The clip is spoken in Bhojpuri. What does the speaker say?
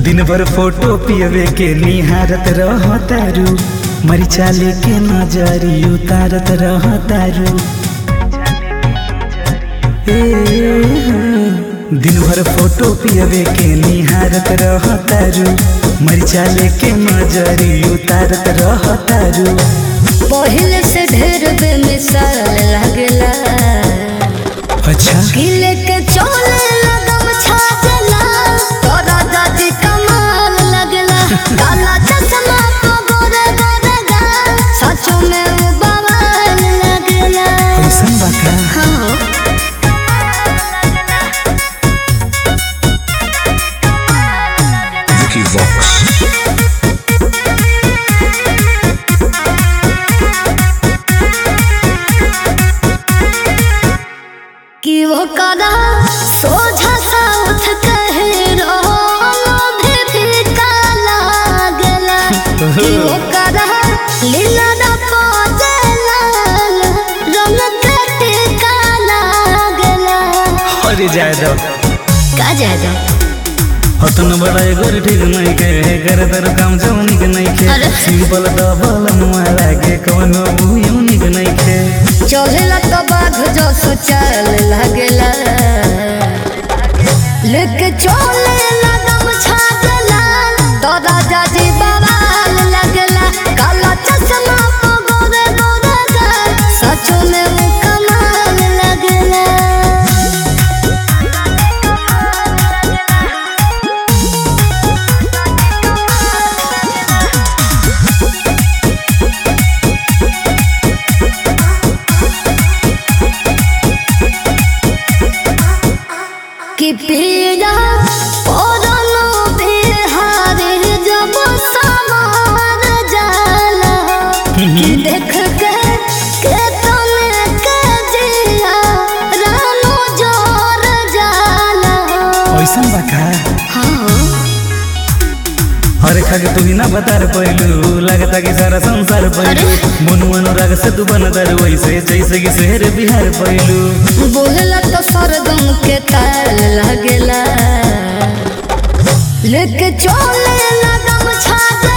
दिन भर फोटो पियवे के निहारत रह तारू मरिचा लेके नजरी उतारत रह तारू ए, हाँ। दिन भर फोटो पियवे के निहारत रह तारू मरिचा लेके नजरी उतारत रह तारू पहले से ढेर बेमिसाल लगला अच्छा गिले के चोले लगम छाजला तोरा दादी कमाल लगला काला चश्मा तो गोरे गोरे गा सचो में वो बवाल लगला कैसन बा का हाँ Vicky Vox. कि वो कदा सोझा साउथ कहे रोलो भी फीका लागला कि वो कदा लीला दा पोजला रंग के टीका लागला अरे जाए दो का जादा हतन बड़ा एगोर ठीक नहीं के कर दर काम जौनिक नहीं के अरे। सिंपल डबल मारा के कोनो यूनिक नहीं के चलेला तो बाघ जो सुचल लगला लेके चले लगम छागला तो राजा जी बवाल लगला काला चश्मा को गोरे गोरे गा सच में वो कमाल लगला कि पीड़ा पौधनो बिहारी जब समार जाला कि देख के के तने के जिया रानो जोर जाला कैसन बा का हाँ अरे खग तू ही ना बता पैलू लगता कि सारा संसार पैलू मनु अनुराग से तू बनतर वैसे जैसे कि शहर बिहार पैलू बोलला तो सरगम के ताल लगेला लेके चले लगम छाग